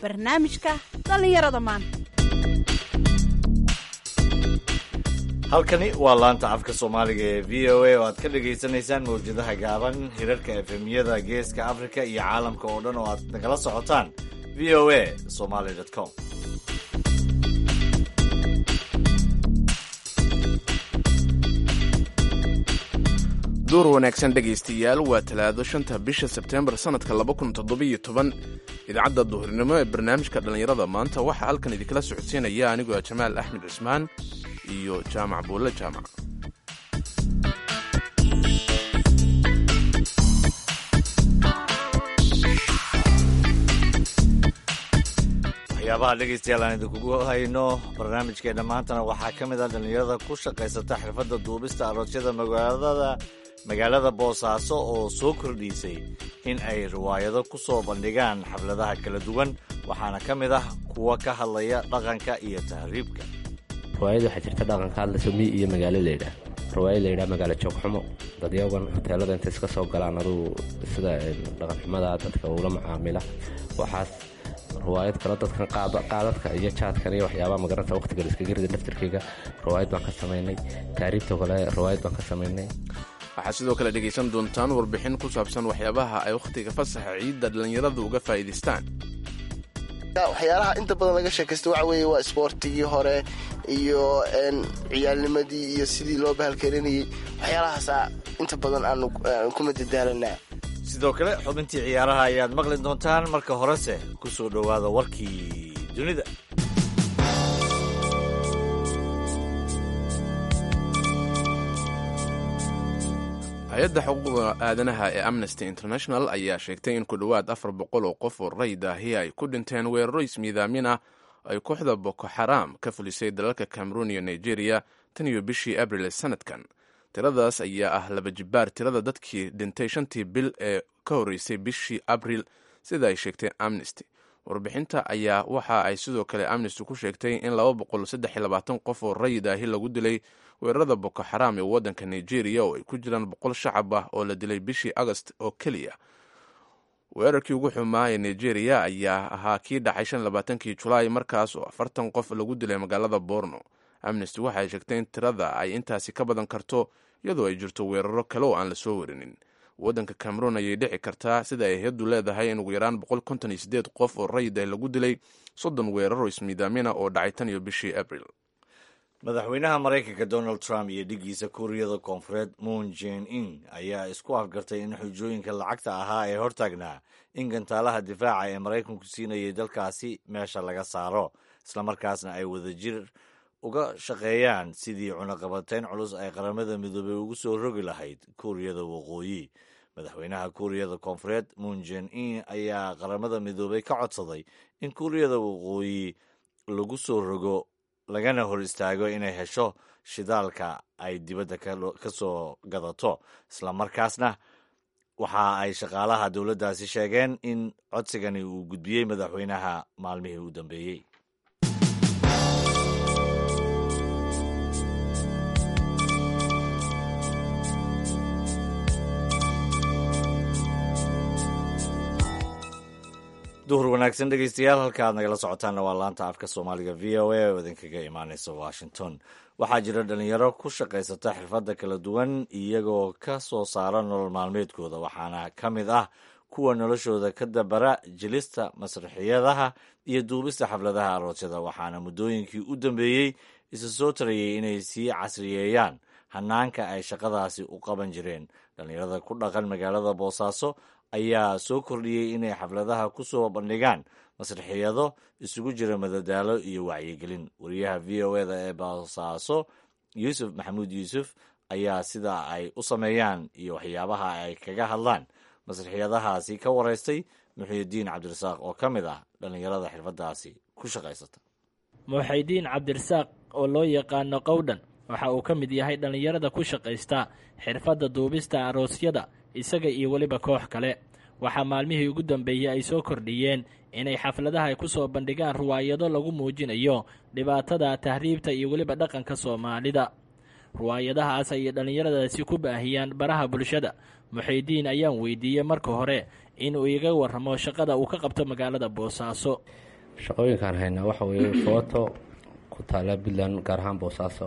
barnaamijka dhallinyarada maanta halkani waa laanta afka soomaaliga ee v o a oo aad ka dhagaysanaysaan mawjadaha gaaban hirarka efemyada geeska afrika iyo caalamka oo dhan oo aad nagala socotaan v o a somaly com duur wanaagsan dhegaystayaal waa talaado shanta bisha sebteembar sannadka laba kun toddobiyo toban idaacadda duhurnimo ee barnaamijka dhallinyarada maanta waxaa halkan idinkala socodsiinaya anigoo ah jamaal axmed cismaan iyo jaamac buulle jaamac waxyaabaha dhegaystayaal aan idinkugu hayno barnaamijkeena maantana waxaa ka mid ah dhallinyarada ku shaqaysata xirfadda duubista aroosyada magaalada magaalada boosaaso oo soo kordhiisay in ay riwaayado ku soo bandhigaan xafladaha kala duwan waxaana ka mid ah kuwa ka hadlaya dhaqanka iyo tahriibka riwaayad waxaa jirta dhaqanka hadlayso mi iyo magaalo laydhaah riwaayad layidhaha magaalo joogxumo dadyagan hoteelada intay iska soo galaan aduu sida dhaqanxumada dadka ula macaamila waxaas riwaayad kale dadkan qaadadka iyo jaadkan iyo waxyaabaha magaranta waqtiga laiskaga rida laftirkayga riwaayad baan ka samaynay taariibta kale riwaayad baan ka samaynay waxaad sidoo kale dhegaysan doontaan warbixin ku saabsan waxyaabaha ay wakhtiga fasaxa ciidda dhallinyaradu uga faa'iidaystaan waxyaalaha inta badan laga sheekaysta waxa weeye waa isboortigii hore iyo ciyaalnimadii iyo sidii loo bahalkarinayay waxyaalahaasaa inta badan aanu kuma dadaalanaa sidoo kale xubintii ciyaaraha ayaad maqli doontaan marka horese ku soo dhowaada warkii dunida hay-adda xuquuqda aadanaha ee amnesty international ayaa sheegtay in ku dhowaad afar boqol oo qof oo rayid ahi ay ku dhinteen weeraro ismiidaamin ah ay kooxda boko xaraam ka fulisay dalalka cameroon iyo nigeria tan iyo bishii abril ee sanadkan tiradaas ayaa ah laba jibbaar tirada dadkii dhintay shantii bil ee ka horreysay bishii abril sida ay sheegtay amnesty warbixinta ayaa waxa ay sidoo kale amnesty ku sheegtay in laba boqol saddex iyo labaatan qof oo rayid ahi lagu dilay weerarada boko xaraam ee waddanka nigeria oo ay ku jiraan boqol shacab ah oo la dilay bishii agost oo keliya weerarkii ugu xumaa ee nigeria ayaa ahaa kii dhacay shan labaatankii julaay markaas oo afartan qof lagu dilay magaalada borno amnesty waxay sheegtay in tirada ay intaasi ka badan karto iyadoo ay jirto weeraro kale oo aan la soo warinin waddanka cameroon ayay dhici kartaa sida ay hay-addu leedahay in ugu yaraan boqol konton iyo sideed qof oo rayid ah lagu dilay soddon weeraro ismiidaamina oo dhacay tan iyo bishii abril madaxweynaha maraykanka donald trump iyo dhigiisa kuuriyada koonfureed moon jen in ayaa isku afgartay in xujooyinka lacagta ahaa ee hortaagnaa in gantaalaha difaaca ee maraykanku siinayay dalkaasi meesha laga saaro islamarkaasna ay wadajir uga shaqeeyaan sidii cunaqabateyn culus ay qaramada midoobey ugu soo rogi lahayd kuuriyada waqooyi madaxweynaha kuuriyada koonfureed moon jen in ayaa qaramada midoobey ka codsaday in kuuriyada waqooyi lagu soo rogo lagana hor istaago inay hesho shidaalka ay dibadda ka soo gadato islamarkaasna waxa ay shaqaalaha dowladdaasi sheegeen in codsigani uu gudbiyey madaxweynaha maalmihii u dambeeyey duhur wanaagsan dhegeystayaal halka aad nagala socotaanna waa laanta afka soomaaliga v o a oo idinkaga imaaneysa washington waxaa jira dhalinyaro ku shaqaysata xirfadda kala duwan iyagoo ka soo saara nolol maalmeedkooda waxaana ka mid ah kuwa noloshooda ka dabara jilista masraxiyadaha iyo duubista xafladaha aroosyada waxaana muddooyinkii u dambeeyey isa soo tarayay inay sii casriyeeyaan hanaanka ay shaqadaasi u qaban jireen dhalinyarada ku dhaqan magaalada boosaaso ayaa soo kordhiyey inay xafladaha ku soo bandhigaan masraxiyado isugu jira madadaalo iyo wacyigelin wariyaha v o eda ee boosaaso yuusuf maxamuud yuusuf ayaa sida ay u sameeyaan iyo waxyaabaha ay kaga hadlaan masraxiyadahaasi ka waraystay muxiidiin cabdirasaaq oo ka mid ah dhallinyarada xirfadaasi ku shaqaysata muxidiin cabdirasaaq oo loo yaqaano qowdhan waxa uu ka mid yahay dhallinyarada ku shaqaysta xirfadda duubista aroosyada isaga iyo weliba koox kale waxaa maalmihii ugu dambeeyey ay soo kordhiyeen inay xafladaha ay ku soo bandhigaan ruwaayado lagu muujinayo dhibaatada tahriibta iyo weliba dhaqanka soomaalida ruwaayadahaas ayay dhallinyaradaasi ku baahiyaan baraha bulshada muxiidiin ayaan weydiiyey marka hore inuu iga warramo shaqada uu ka qabto magaalada boosaaso shaqooyinkaan haynaa waxa weeye footo ku taala puntland gaar ahaan boosaaso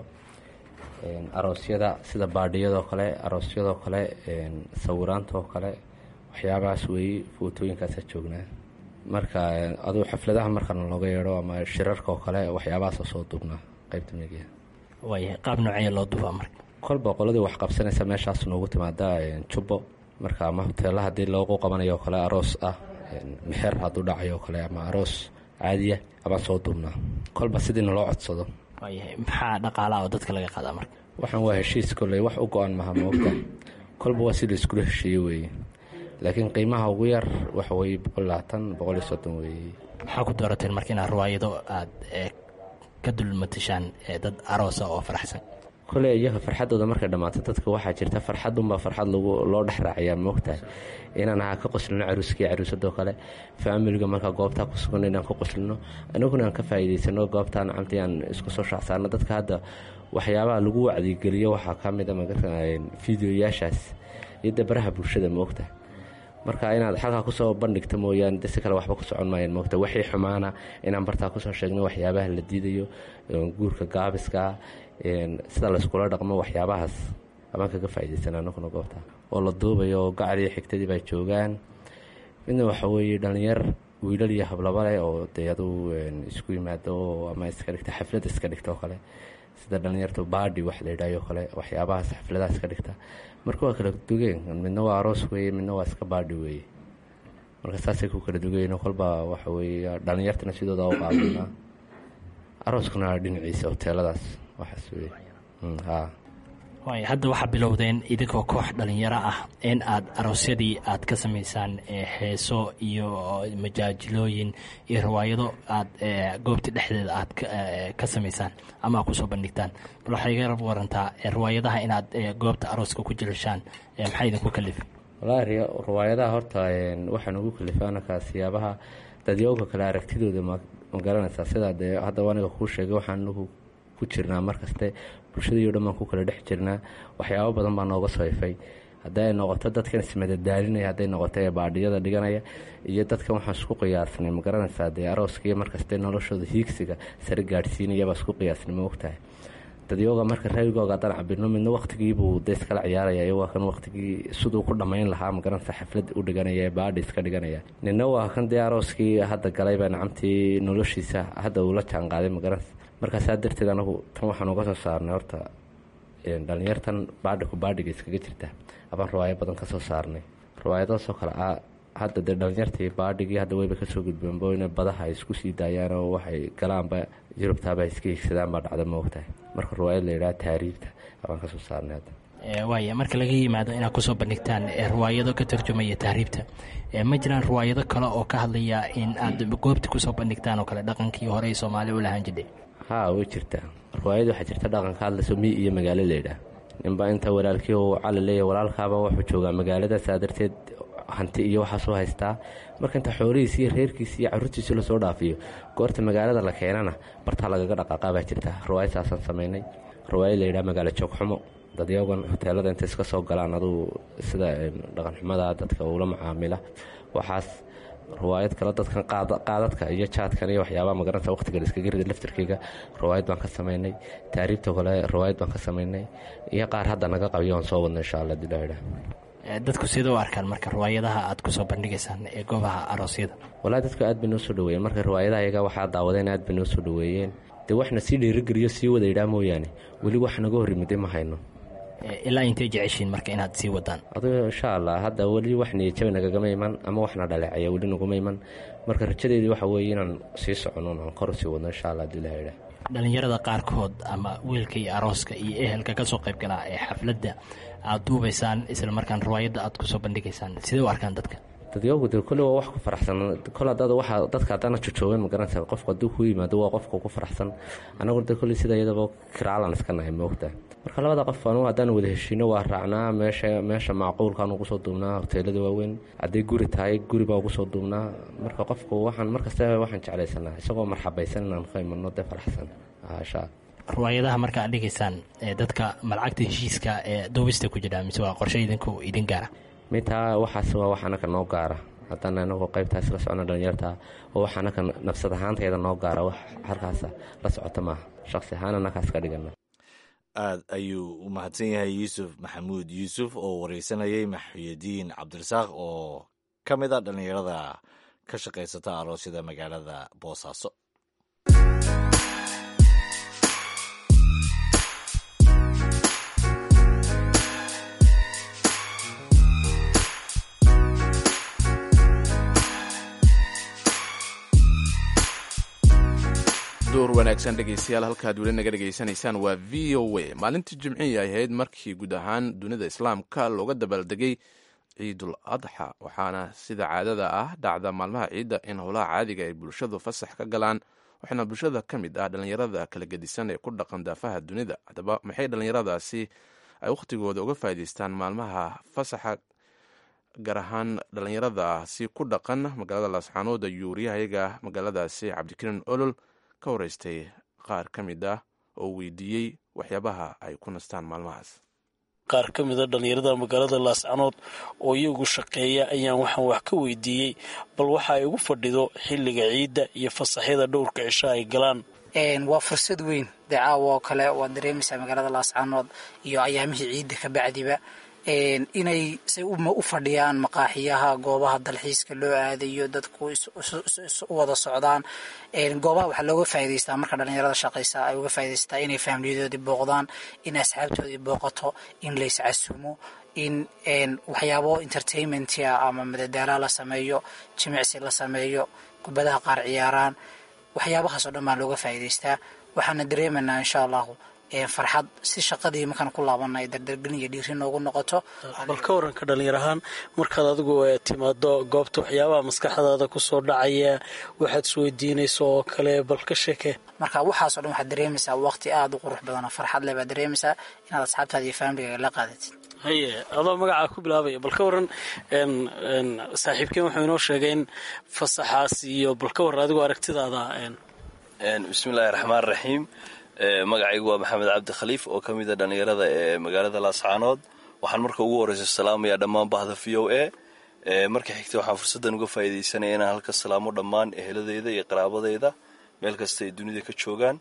aroosyada sida baadhiyadoo kale aroosyadoo kale sawiraantoo kale waxyaabahaas weeye footooyinkaasa joognaa marka aduu xafladaha markana looga yeedho ama shirarka oo kale waxyaabahaasa soo duubnaa qeybta media waaya qaab noocee loo duubaa marka kolba qoladii wax qabsanaysa meeshaas noogu timaada jubbo marka ama hoteela haddii loogu qabanayo kale aroos ah mexer hadduu dhacayo kale ama aroos caadiya abaan soo duubnaa kolba sidiina loo codsado waayahay maxaa dhaqaalaha oo dadka laga qaadaa marka waxaan waa heshiis kolley wax u go-an maha moogta kolba waa si la iskula heshiiye weeye laakiin qiimaha ugu yar waxa weeye boqol labaatan boqol iyo soddon weeye maxaa ku doorateen marka inaad riwaayado aada ka dulmatashaan dad aroosa oo faraxsan koley iyaga farxaddooda markay dhammaato dadka waxaa jirta farxadunbaa farxad lagu loo dhex raacayaa moogtahay inaan ha ka qoslino caruuskii caruusadoo kale faamiliga markaa goobtaa ku sugan inaan ka qoslino anaguna aan ka faa'iidaysano goobtaa nacamtii aan isku soo shaacsaano dadka hadda waxyaabaha lagu wacdigeliyo waxaa ka mid a fideoyaashaas iyo dabaraha bulshada moogtahay marka inaad xalkaa kusoo bandhigta mooyaane de si kale waxba ku socon maayaan moogta wixii xumaana inaan bartaa kusoo sheegno waxyaabaha la diidayo guurka gaabiska sida layskula dhaqmo waxyaabahaas abaan kaga faa'iidaysan anaguna goobta oo la duubayo oo gacaliyo xigtadii baa joogaan midna waxa weeye dhallinyar wiilal iyo hablaba leh oo dee aduu isku yimaado ama iska dhigta xaflad iska dhigta oo kale sida dhallinyartu baadhi wax la yidhahyo kale waxyaabahaas xafladaha iska dhigta marka waa kala dugeen midna waa aroos weeye midna waa iska baadhi weeye marka saasay ku kala dugayen kolba waxa weeye dhallinyartana sidooda u qaadana arooskuna dhinaciisa hoteeladaas waxaas weye ha waaya hadda waxaa bilowdeen idinkoo koox dhalinyaro ah in aad aroosyadii aad ka samaysaan heeso iyo majaajilooyin iyo riwaayado aad goobta dhexdeeda aad ka samaysaan ama aad kusoo bandhigtaan bal waxay iga rab warantaa riwaayadaha inaad goobta arooska ku jilashaan maxaa idinku kalif wallaahi riwaayadaha horta waxaan ugu kalifaanaka siyaabaha dadyooga kale aragtidooda ma garanaysaa sidaa dee hadda aniga kuu sheegay waxaan anagu ku jirnaa markaste bulshadii o dhan baan ku kala dhex jirnaa waxyaabo badan baa nooga soo ifay hadday noqoto dadkan ismadadaalinaya hadday noqoto ee baadhiyada dhiganaya iyo dadkan waxaan isku qiyaasnay ma garanaysaa dee arooskaiyo markaste noloshooda hiigsiga sare gaadhsiinayabaa isku qiyaasnay ma ogtahay dadyooga marka raawigooga haddaan cabirno midna waqtigiibuu de iskala ciyaaraya iyagoo kan waqtigii siduu ku dhammayn lahaa magaranaysa xaflad u dhiganaya ee baadhi iska dhiganaya nina waa kan dee arooskii hadda galayba nacamtii noloshiisa hadda uula jaan qaaday magaranaysa markaasaa darteed anagu tan waxaan uga soo saarnay horta dhalinyartan baadhiku baadhiga iskaga jirta abaan riwaayo badan kasoo saarnay riwaayadaasoo kale a hadda dee dhalinyartii baadhigii hadda weyba kasoo gudbeenbo ina badaha ay isku sii daayaan oo waxay galaanba yurubtaaba ay iska hiigsadaan baa dhacda moogtahay marka riwaayad la yidhaha taariibta abaan kasoo saarnay hadda waaya marka laga yimaado inaad kusoo bandhigtaan riwaayado ka tarjumaya tahriibta ma jiraan riwaayado kale oo ka hadlaya in aad goobta kusoo bandhigtaan oo kale dhaqankii horey soomaali u lahaan jidhay haa way jirtaa riwaayad waxaa jirta dhaqanka hadlayso mi iyo magaalo laydhaah ninba inta walaalkii uu cali leeyahy walaalkaaba wuxuu joogaa magaalada saa darteed hanti iyo waxaasoo haystaa marka inta xoolihiisi iyo reerkiisi iyo caruurtiisi lasoo dhaafiyo goorta magaalada la keenana bartaa lagaga dhaqaaqaa baa jirta riwaayad saasaan samaynay riwaayad layidhaha magaalo joogxumo dadyagan hoteelada inta iska soo galaan aduu sida dhaqanxumada dadka uula macaamila waxaas riwaayad kale dadkan qaadadka iyo jaadkan iyo waxyaabaha magaranaysa waqtiga la iskaga rida laftarkeyga riwaayad baan ka samaynay taariibta kale riwaayad baan ka samaynay iyo qaar hadda naga qabiyo aan soo wadna insha alla dilaidha dadku sida u arkaan marka riwaayadaha aad kusoo bandhigaysaan ee goobaha aroosyada walahi dadku aad bay noo soo dhaweeyeen marka riwaayadaha iyaga waxaa daawadeen aad bay noo soo dhaweeyeen dee waxna sii dhiirigeliyo sii wada idhaa mooyaane weli wax naga hor yimiday ma hayno ilaa intay jeceshiin marka inaad sii wadaan adigo insha allah hadda weli wax niyajaba nagagama iman ama waxna dhaleecaya weli naguma iman marka rajadeedii waxa weeye inaan sii socono aan kor sii wadno insha allah hadii ilaha idhaah dhalinyarada qaarkood ama wiilka iyo arooska iyo ehelka kasoo qayb galaa ee xafladda aad duubaysaan isla markaan riwaayadda aad kusoo bandhigaysaan sidee u arkaan dadka dadyagu de kolle waa wax ku faraxsan kol hadaad waxa dadka haddaana jojoogeen magaranaysa qofku hadduu ku yimaado waa qofka ku faraxsan annaguna de kolley sida iyadaba kiraalan iska nahay moogta marka labada qof anugu haddaan wada heshiino waa raacnaa meesha meesha macquulkaan ugu soo duubnaa hoteelada waaweyn hadday guri tahay guri baa ugu soo duubnaa marka qofku waxaan markasta waxaan jeclaysanaa isagoo marxabaysan inaan ka imano dee faraxsan sha riwaayadaha marka aad dhigaysaan ee dadka malcagta heshiiska ee duubista ku jira mise waa qorshe idinku idin gaara mitaa waxaas waa wax anaka noo gaara haddana inagoo qaybtaas la socno dhalinyarta oo wax anaka nafsad ahaantayda noo gaara wax halkaasa la socota maaha shaqsi ahaan anakaas ka dhigana aad ayuu u mahadsan yahay yuusuf maxamuud yuusuf oo wareysanayay maxyudiin cabdirasaaq oo ka mid a dhallinyarada ka shaqaysata aroosyada magaalada boosaaso duur wanaagsan dhegeystayaal halkaad weli naga dhegaysanaysaan waa v o a maalintii jimcihii ay ahayd markii guud ahaan dunida islaamka looga dabaaldegay ciidul adxa waxaana sida caadada ah dhacda maalmaha ciidda in howlaha caadiga ay bulshadu fasax ka galaan waxaana bulshada ka mid ah dhallinyarada kala gedisan ee ku dhaqan daafaha dunida haddaba maxay dhallinyaradaasi ay wakhtigooda uga faa'iidaystaan maalmaha fasaxa gaar ahaan dhallinyaradaasi ku dhaqan magaalada laasxaanood ayuu wariyahayaga magaaladaasi cabdikariin olol ka wareystay qaar ka mid ah oo weydiiyey waxyaabaha ay ku nastaan maalmahaas qaar ka mida dhallinyarada magaalada laascanood oo iyagu shaqeeya ayaan waxaan wax ka weydiiyey bal waxa ay ugu fadhido xilliga ciidda iyo fasaxyada dhowrka cisho ay galaan waa fursad weyn dee caawa oo kale waad dareemaysaa magaalada laascanood iyo ayaamihii ciidda ka bacdiba inay say u fadhiyaan maqaaxiyaha goobaha dalxiiska loo aadayo dadku u wada socdaan goobaha waxaa looga faa'idaystaa marka dhallinyarada shaqaysa ay uga faa'idaystaa inay faamiliyadoodii booqdaan in asxaabtoodii booqato in layscasumo in waxyaabo entertainmentia ama madadaala la sameeyo jimicsi la sameeyo kubadaha qaar ciyaaraan waxyaabahaas oo dhan baa looga faa'idaystaa waxaana dareemaynaa insha allahu farxad si shaqadii markaan ku laabana ay dardargelin iyo dhiiri noogu noqoto bal ka waranka dhallinyar ahaan markaad adigu timaado goobta waxyaabaha maskaxdaada kusoo dhacaya waxaad isweydiinayso oo kale bal ka sheeke marka waxaasoo dhan waxaad dareemaysaa waqti aada u qurux badan oo farxad leh baad dareemaysaa inaad asxaabtaada iyo faamiliga la qaadatid haye adoo magacaa ku bilaabaya bal ka waran saaxiibkeen wuxuu inoo sheegay in fasaxaas iyo bal ka waran adigoo aragtidaada bismillahi raxmaan raxiim magacaygu waa maxamed cabdi khaliif oo ka mida dhallinyarada ee magaalada laascaanood waxaan marka ugu horreysa salaamayaa dhammaan bahda v o a marka xigta waxaan fursaddan uga faa'iidaysanaya inaan halka salaamo dhammaan eheladeyda iyo qaraabadeyda meel kasta ay dunida ka joogaan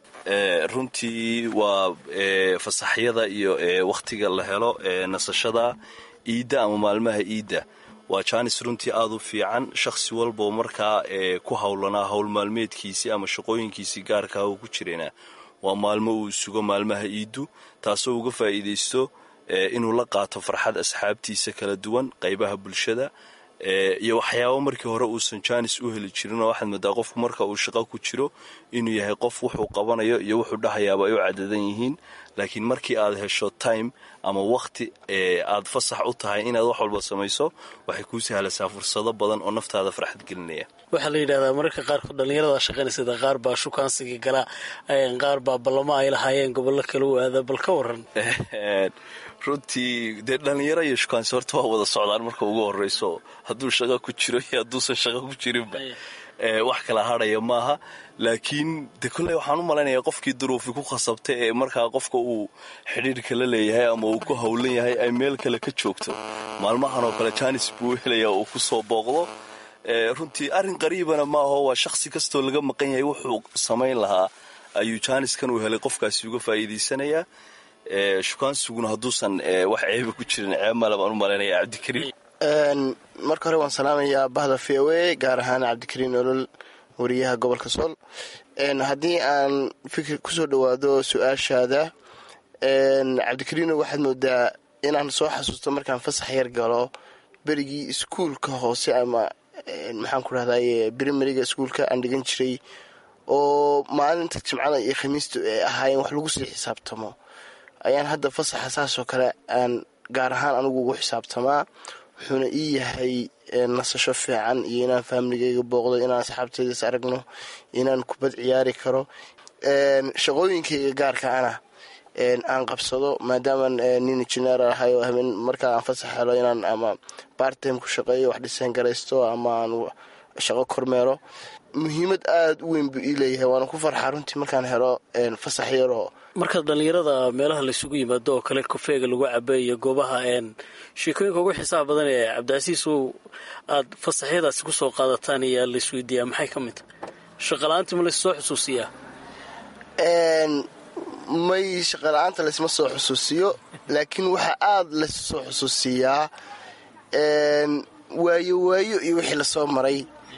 runtii waa fasaxyada iyo wakhtiga la helo nasashada iidda ama maalmaha iidda waa jaanis runtii aada u fiican shakhsi walboo markaa ku howlanaa howl maalmeedkiisii ama shaqooyinkiisii gaarkaa uu ku jirayna waa maalmo uu sugo maalmaha iiddu taasoo uga faa'iidaysto inuu la qaato farxad asxaabtiisa kala duwan qaybaha bulshada iyo waxyaabo markii hore uusan jaanis u heli jirinoo waxaad moodaa qofku marka uu shaqo ku jiro inuu yahay qof wuxuu qabanayo iyo wuxuu dhahayaaba ay u cadadan yihiin laakiin markii aad hesho time ama wakhti aad fasax u tahay inaad wax walba samayso waxay kuu sahlaysaa fursado badan oo naftaada farxad gelinaya waxaa la yidhahdaa mararka qaarkood dhallinyarada shaqaynaysada qaar baa shukaansiga gala qaar baa ballamo ay lahaayeen gobollo kale u aada bal ka waran runtii dee dhallinyaro iyo shukaansi horta waa wada socdaan marka ugu horreyso hadduu shaqo ku jiro iyo hadduusan shaqo ku jirinba wax kala hadhaya maaha laakiin de kolley waxaan u malaynayaa qofkii duruufi ku khasabtay ee markaa qofka uu xidhiirka la leeyahay ama uu ku howlan yahay ay meel kale ka joogto maalmahan oo kale jaanis buu helayaa uu ku soo booqdo runtii arrin qariibana maaho waa shakhsi kastoo laga maqan yahay wuxuu samayn lahaa ayuu jaaniskan uu helay qofkaasi uga faa'iidaysanayaa shukaansiguna hadduusan wax ceeba ku jirin ceeb male baan u malaynaya cabdikariim marka hore waan salaamayaa bahda v o a gaar ahaan cabdikariin olol wariyaha gobolka sool haddii aan fikir kusoo dhowaado su-aashaada cabdikariino waxaad moodaa inaan soo xasuusto markaan fasax yar galo berigii iskuulka hoose ama maxaan ku rahdaye brimariga iskuulka aan dhigan jiray oo maalinta jimcada iyo khamiista ay ahaayeen wax lagu sii xisaabtamo ayaan hadda fasaxa saasoo kale aan gaar ahaan anigu ugu xisaabtamaa wuxuuna ii yahay nasasho fiican iyo inaan faamiligayga booqdo inaan asxaabteydas aragno inaan kubad ciyaari karo shaqooyinkayga gaarka ana aan qabsado maadaamaan nin injineer ahay oo habeen markaa aan fasax helo inaan ama bartime ku shaqeeyo wax dhiseen garaysto ama aan shaqo kormeero muhiimad aada u weyn buu ii leeyahay waana ku farxaa runtii markaan helo fasax yaroo markaad dhallinyarada meelaha laysugu yimaado oo kale kofeega lagu caba iyo goobaha sheekooyinka ugu xisaab badan ee cabdicasiis uu aad fasaxyadaasi kusoo qaadataan iyo laisweydiiyaa maxay ka mid tahay shaqala-aantii ma lassoo xusuusiyaa may shaqala-aanta laysma soo xusuusiyo laakiin waxaa aada lassoo xusuusiyaa waayo waayo iyo wixii lasoo maray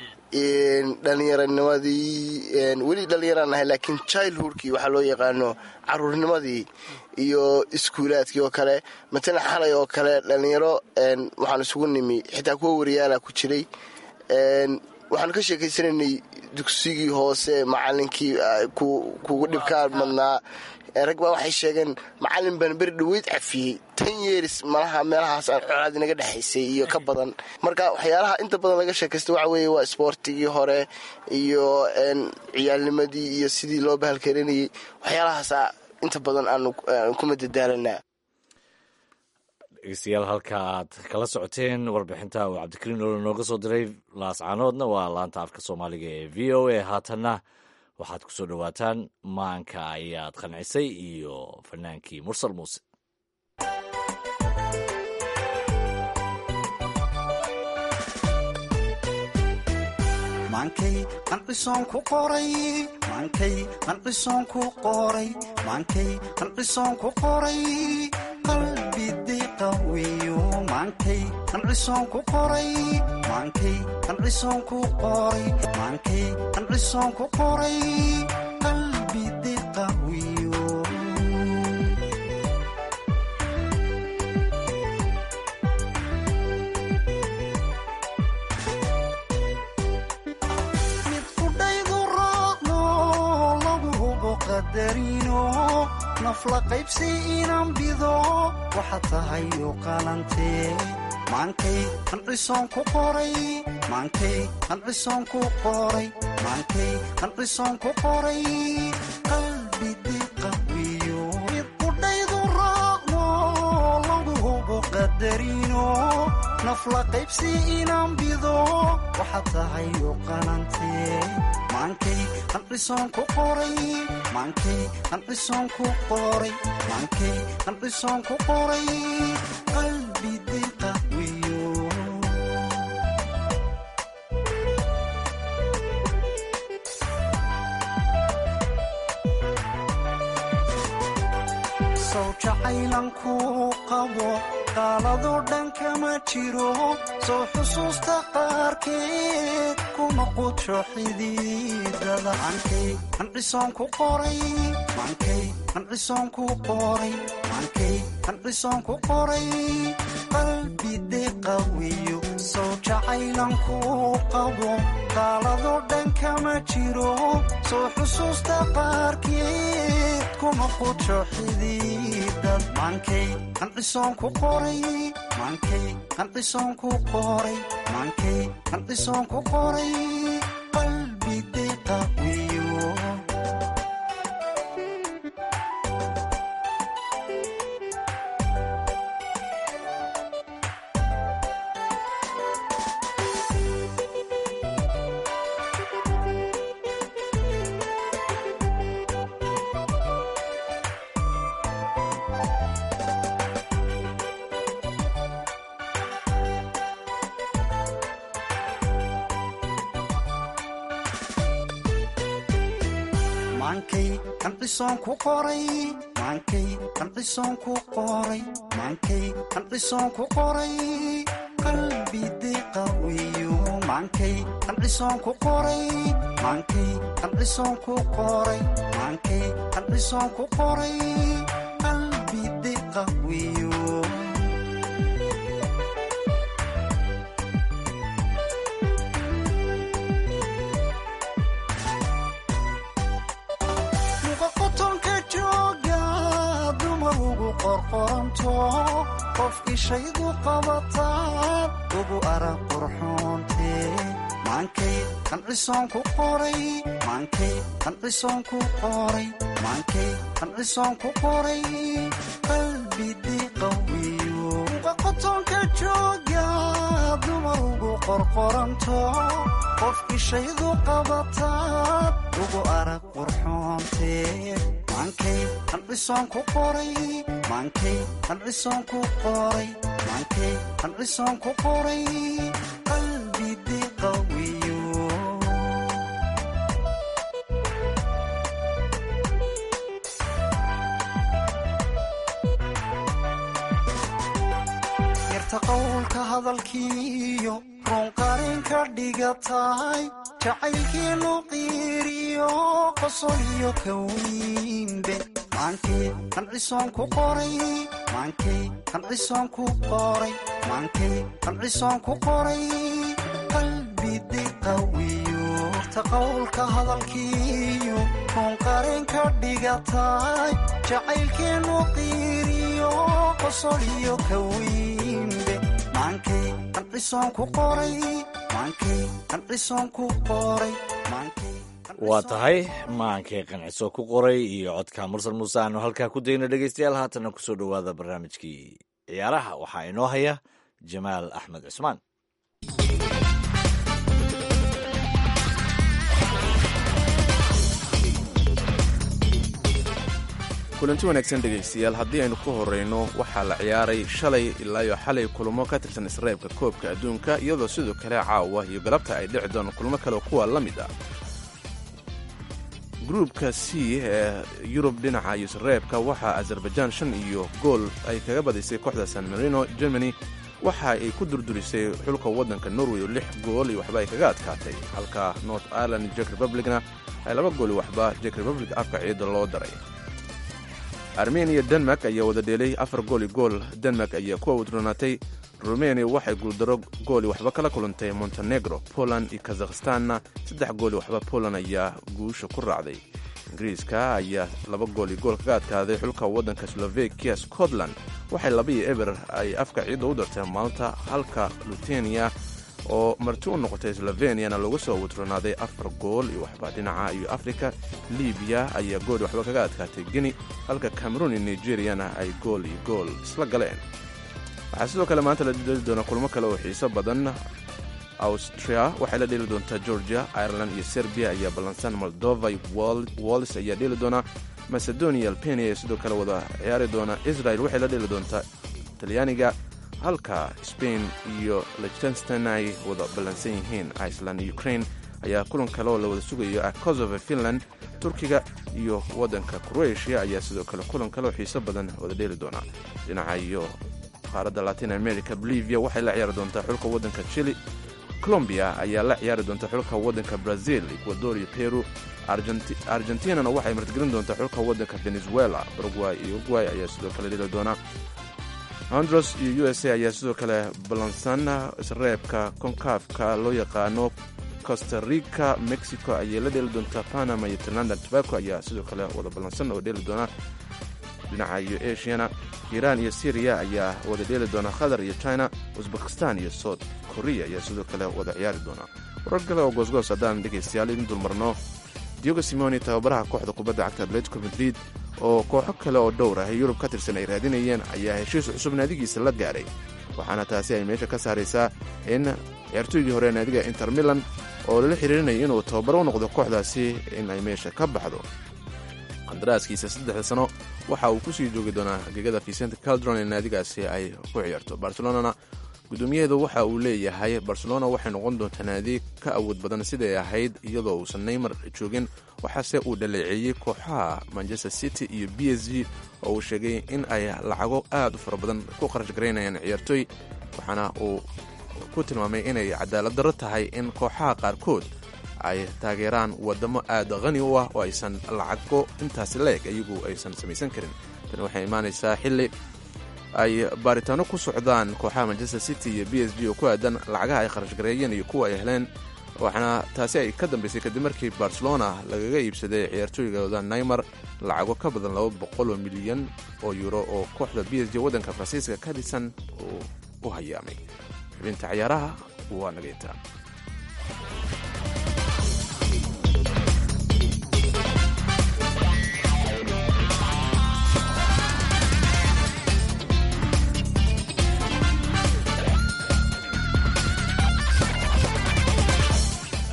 dhallinyaranimadii weli dhallinyaraan nahay laakiin childhoodkii waxaa loo yaqaano caruurnimadii iyo iskuulaadkii oo kale matala xalay oo kale dhallinyaro waxaan isugu nimi xitaa kuwa wariyaala ku jiray waxaanu ka sheekaysanaynay dugsigii hoose macalinkii kugu dhibkaa madnaa rag baa waxay sheegeen macalin baan beri dhaweyd cafiyey tan yeeris malaha meelahaas aan colaad inaga dhexaysay iyo ka badan marka waxyaalaha inta badan laga sheekaysta waxa weeye waa isboortigii hore iyo ciyaalnimadii iyo sidii loo bahalkarinayay waxyaalahaasa inta badan aanu kuma dadaalanaa dhegeystayaal halka aad kala socoteen warbixinta uu cabdikariin olo nooga soo diray laascaanoodna waa laanta afka soomaaliga ee v o a haatanna waxaad ku soo dhowaataan maanka ayaad qancisay iyo fanaankii mursal muuse maankay qanqisoon ku qoray maankay qanqisoon ku qoray maankay qanqisoon ku qoray qalbi diqawiyo maankay qanqisoon ku qoray maankay qanqisoon ku qoray maankay qanqisoon ku qoray qalbi diqawiyo nafla qaybsi inaan bido waxaad tahay u qalantee maankay qanqisoon ku qoray maankay qanqisoon ku qoray maankay qanqisoon ku qoray qalbi diqawiyo mid qudhaydu raacno lagu hubo qadarino nafla qaybsi inaan bido waxaad tahay u qalantee maankay qanqisoon ku qoray maankay qanqisoon ku qoray maankay qanqisoon ku qoray qalbi diqawiyo sow jacaylan ku qabo qaaladoo dhan kama jiro soo xusuusta qaarkeed kuma qudsho xididada maankay qanqisoon ku qoray maankay qanqisoon ku qoray maankay qanqisoon ku qoray qalbi diqawiyo sow jacaylan ku qabo qaaladoo dhan kama jiro soo xusuusta qaarkeed kuma qudsho xididad maankay qanqisoon ku qoray maankay qanqisoon ku qoray maankay qanqisoon ku qoray qalbi diqawiyo maankay qanqisoon ku qoray maankay qanqisoon ku qoray maankay qanqisoon ku qoray qalbi diqawiyo maankay qanqisoon ku qoray maankay qanqisoon ku qoray maankay qanqisoon ku qoray qalbi diqawiyo qof ishaydu qabataan ugu arag qurxoontee maankay qanqisoon ku qoray maankay qanqisoon ku qoray maankay qanqisoon ku qoray qalbi diqawiyo qotonka jooga dumar ugu qorqoranto qof ishaydu qabataad ugu arag qurxoontee maankay qandhisoon ku qoray maankay qandhisoon ku qoray maankay qandhisoon ku qoray qalbidi qawiyo yarta qowlka hadalkiiyo runqarin ka dhigataay jacaylkiinu qiiriyo qosoliyo kawiinbe maankay qandhisoon ku qoray maankay qandhisoon ku qoray maankay qandhisoon ku qoray qalbidi qawiyo yarta qowlka hadalkiiyo runqarin ka dhigataay jacaylkiinu qiiriyo qosoliyo kawiinbe maankay qandhisoon ku qoray maankay qandhisoon ku qoray maankay waa tahay maankay qanciso ku qoray iyo codka mursal muuse aanu halkaa ku dayno dhegeystayaal haatana kusoo dhowaada barnaamijkii ciyaaraha waxaa inoo haya jamaal axmed cusmaan kulanti wanaagsan dhegaystayaal haddii aynu ku horrayno waxaa la ciyaaray shalay ilaayo xalay kulamo ka tirsan isreebka koobka adduunka iyadoo sidoo kale caawa iyo galabta ay dhici doon kulmo kale kuwa la mid ah gruubka c ee yurub dhinaca isreebka waxaa azerbaijaan shan iyo gool ay kaga badisay kooxda san marino germany waxa ay ku durdurisay xulka waddanka norway oo lix gool iyo waxba ay kaga adkaatay halka north ireland jek republicna ay laba gool iyo waxba jek republic afka ciidda loo daray armeniya denmark ayaa wada dheelay afar gooli gool denmark ayaa ku awdronaatay rumeniya waxay guuldaro gooli waxba kala kulantay montenegro poland iyo kazakhistanna saddex gooli waxba poland ayaa guusha ku raacday ingiriiska ayaa laba gooli gool kaga adkaaday xulka waddanka slovakia scotland waxay labaiyo eber ay afka ciidda u dartay malta halka lutenia oo marti u noqotay sloveniana lagu soo wadronaaday afar gool iyo waxba dhinaca iyo afrika libiya ayaa gool waxba kaga adkaatay geni halka cameroon iyo nigeriyana ay gool iyo gool isla galeen waxaa sidoo kale maanta la dheeli doonaa kulmo kale oo xiiso badan austria waxay la dheeli doontaa georgia ireland iyo serbiya ayaa ballansan moldova iyo wallis ayaa dheeli doonaa macedonia albania ayaa sidoo kale wada ciyaari doona israel waxay la dheeli doontaa talyaaniga halka spain iyo lichtenstein ay wada ballansan yihiin iceland iyo ukraine ayaa kulan kale oo la wada sugayo ah kosovo finland turkiga iyo waddanka croatia ayaa sidoo kale kulan kale oo xiiso badan wada dheeli doona dhinaca iyo qaaradda latin america bolivia waxay la ciyaari doontaa xulka waddanka chili colombia ayaa la ciyaari doonta xulka waddanka brazil ecuador iyo peru argentinana waxay martigelin doontaa xulka waddanka venezuela baragway iyo uruguay ayaa sidoo kale dheli doona hondros iyo u s a ayaa sidoo kale ballansan isreebka konkafka loo yaqaano costa rica mexico ayay la dheeli doontaa panama iyo trinanda tobaco ayaa sidoo kale wada ballansan oo dheeli doona dhinaca iyo asiana iiraan iyo syriya ayaa wada dheeli doona qatar iyo china uzbekistan iyo south korea ayaa sidoo kale wada ciyaari doona warar kale oo goosgoos haddaan dhegaystayaal idin dulmarno diogo simoni tababaraha kooxda kubadda cagta atletico madrid oo kooxo kale oo dhowr ah yurub ka tirsan ay raadinayeen ayaa heshiis cusub naadigiisa la gaaray waxaana taasi ay meesha ka saaraysaa in ciyaartooygii hore naadiga inter milan oo lala xiriirinaya inuu tababaro u noqdo kooxdaasi in ay meesha ka baxdo qandaraaskiisa saddexda sano waxa uu kusii joogi doonaa gegada vicente caldron ee naadigaasi ay ku ciyaarto barcelonana guddoomiyaheedu waxa uu leeyahay barcelona waxay noqon doontaa naadi ka awood badan siday ahayd iyadoo uusan neymar joogin waxaase uu dhaleeceeyey kooxaha manchester city iyo b s g oo uu sheegay in ay lacago aad u fara badan ku kharash garaynayaan ciyaartooy waxaana uu ku tilmaamay inay cadaalad darro tahay in kooxaha qaarkood ay taageeraan wadamo aad qani u ah oo aysan lacago intaasi la-eg iyagu aysan samaysan karin tani waxay imaanaysaa xilli ay baaritaano ku socdaan kooxaha manchester city iyo b s g oo ku aadan lacagaha ay kharash gareeyeen iyo kuwa ay heleen waxaana taasi ay ka dambaysay kadib markii barcelona lagaga iibsaday ciyaartooygooda neymar lacago ka badan laba boqol oo milyan oo euro oo kooxda b s g waddanka faransiiska ka dhisan uu u hayaamay xubinta ciyaaraha waa nageynta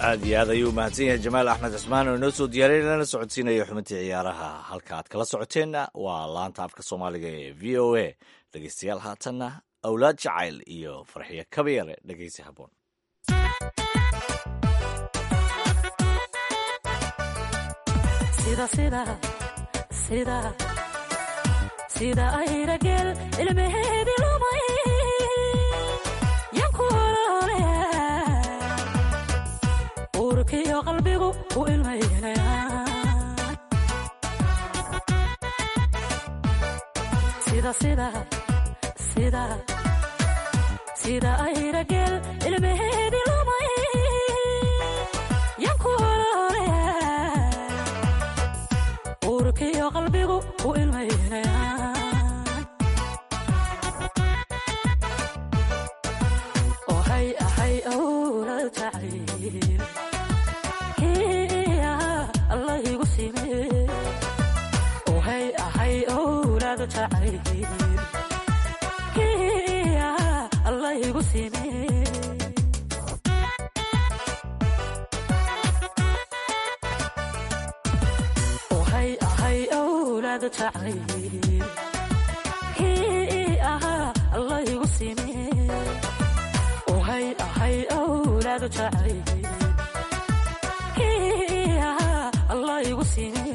aad iyo aad ayuu mahadsan yahay jamaal axmed cismaan oo inoo soo diyaariyay lana socodsiinayo xubintii ciyaaraha halka aad kala socoteenna waa laanta afka soomaaliga ee v o a dhegeystayaal haatanna awlaad jacayl iyo farxiyo kabayare dhegeysi haboon sida ayrageel ilmaheedi lumay yanku olole uurkiyo qalbigu u ilmaynaya sida sida sida sida ayrageel ilmaheedi lumay yanku olole uurkiyo qalbigu u ilmaynaya ohay ahay awla jacayl hiya allah igu sime ohay ahay awlaad jacayl hiya allah igu sime ohay ahay awlaad jacayl hiya allah igu sime ohay ahay awlaad jacayl hiya allah igu sime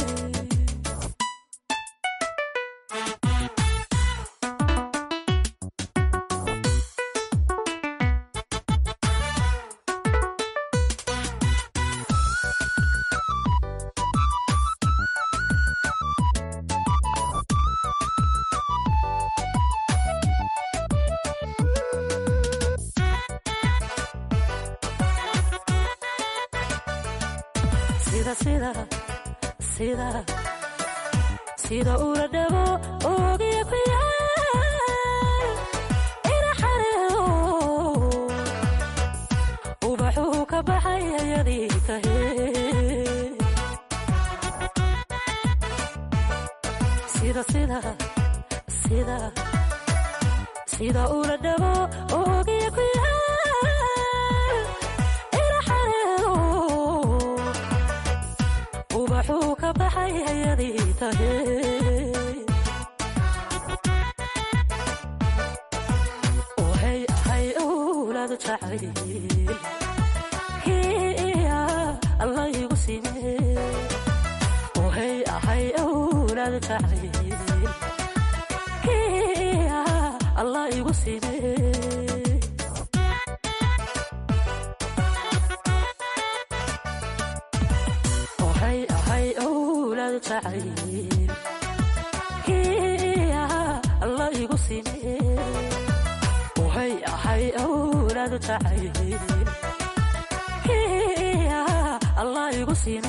sida sida sida sida ula dhabo ogiya ku yaal ina xareedo ubaxuu ka baxay ayadii tahe sida sida sida sida ula dhabo ogiya ku yaal ina xareedo ubaxuu ka baxay hayadii tahe ohay ahay awlaad jacayl hiya allah igu sime ohay ahay awlaad jacayl hiya allah igu sime ohay ahay awlaad jacayl hiya allah igu sime ohay ahay awlaad jacayl hiya allah igu sime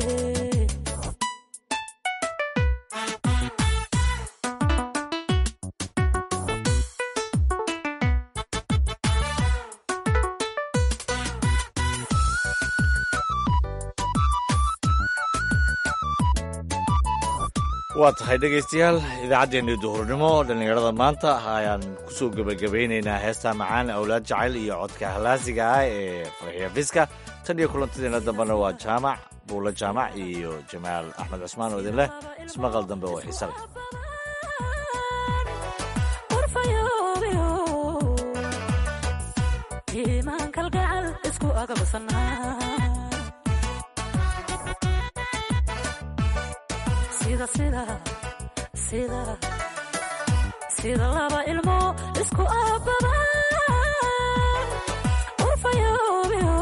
waa tahay dhegaystayaal idaacaddeenii duhurnimo dhallinyarada maanta ayaan kusoo gebagabaynaynaa heestaa macaan awlaad jacayl iyo codka halaasiga ah ee farxiya fiska tan iyo kulantadeena dambena waa jaamac buulo jaamac iyo jamaal axmed cusmaan oo idin leh ismaqal dambe oo xiise leh urfayoobiyo iimaan kalgacal isku agabsanaa sida sida sida sida laba ilmo isku aabadaan urfayoobiyo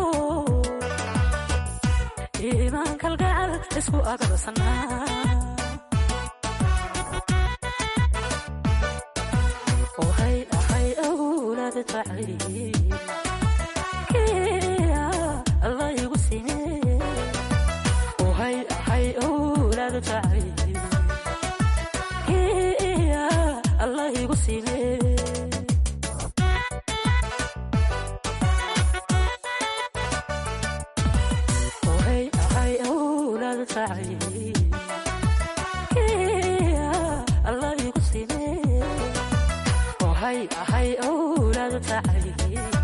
iimaan kalgacal isku agabsanaa ohay ahay awlaad jacayl kiya allah igu sime ohay ahay awlaad jacayl kiya allah igu sime ohay ahay awlaad jacayl kiya allah igu sime ohay ahay awlaad jacayl